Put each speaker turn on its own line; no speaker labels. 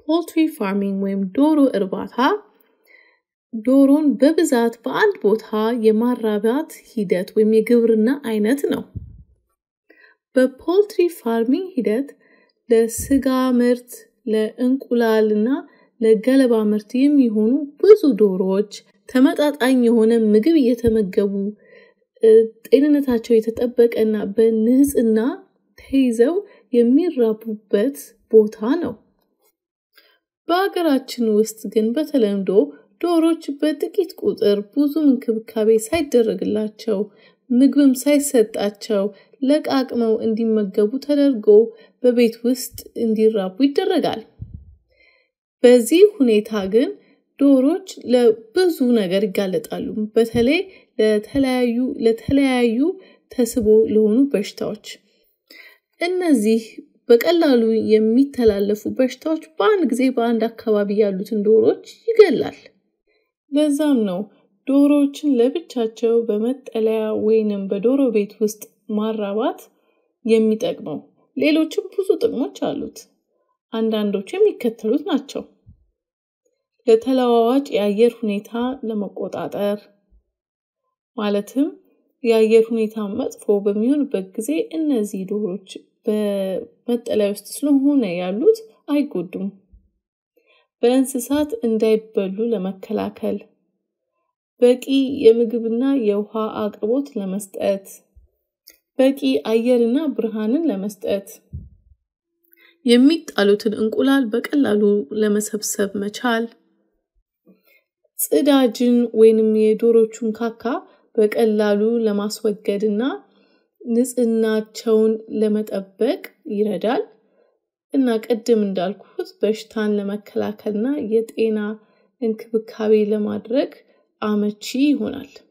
ፖልትሪ ፋርሚንግ ወይም ዶሮ እርባታ ዶሮን በብዛት በአንድ ቦታ የማራባት ሂደት ወይም የግብርና አይነት ነው። በፖልትሪ ፋርሚንግ ሂደት ለስጋ ምርት፣ ለእንቁላል እና ለገለባ ምርት የሚሆኑ ብዙ ዶሮዎች ተመጣጣኝ የሆነ ምግብ እየተመገቡ ጤንነታቸው የተጠበቀ እና በንጽህና ተይዘው የሚራቡበት ቦታ ነው። በሀገራችን ውስጥ ግን በተለምዶ ዶሮች በጥቂት ቁጥር ብዙም እንክብካቤ ሳይደረግላቸው ምግብም ሳይሰጣቸው ለቃቅመው እንዲመገቡ ተደርጎ በቤት ውስጥ እንዲራቡ ይደረጋል። በዚህ ሁኔታ ግን ዶሮች ለብዙ ነገር ይጋለጣሉ። በተለይ ለተለያዩ ለተለያዩ ተስቦ ለሆኑ በሽታዎች። እነዚህ በቀላሉ የሚተላለፉ በሽታዎች በአንድ ጊዜ በአንድ አካባቢ ያሉትን ዶሮዎች ይገላል። ለዛም ነው ዶሮዎችን ለብቻቸው በመጠለያ ወይንም በዶሮ ቤት ውስጥ ማራባት የሚጠቅመው። ሌሎችም ብዙ ጥቅሞች አሉት። አንዳንዶቹ የሚከተሉት ናቸው። ለተለዋዋጭ የአየር ሁኔታ ለመቆጣጠር ማለትም የአየር ሁኔታ መጥፎ በሚሆንበት ጊዜ እነዚህ ዶሮዎች በመጠለያ ውስጥ ስለሆነ ያሉት አይጎዱም። በእንስሳት እንዳይበሉ ለመከላከል፣ በቂ የምግብና የውሃ አቅርቦት ለመስጠት፣ በቂ አየርና ብርሃንን ለመስጠት፣ የሚጣሉትን እንቁላል በቀላሉ ለመሰብሰብ መቻል፣ ጽዳጅን ወይንም የዶሮቹን ካካ በቀላሉ ለማስወገድ እና ንጽህናቸውን ለመጠበቅ ይረዳል እና ቅድም እንዳልኩት በሽታን ለመከላከልና የጤና እንክብካቤ ለማድረግ አመቺ ይሆናል።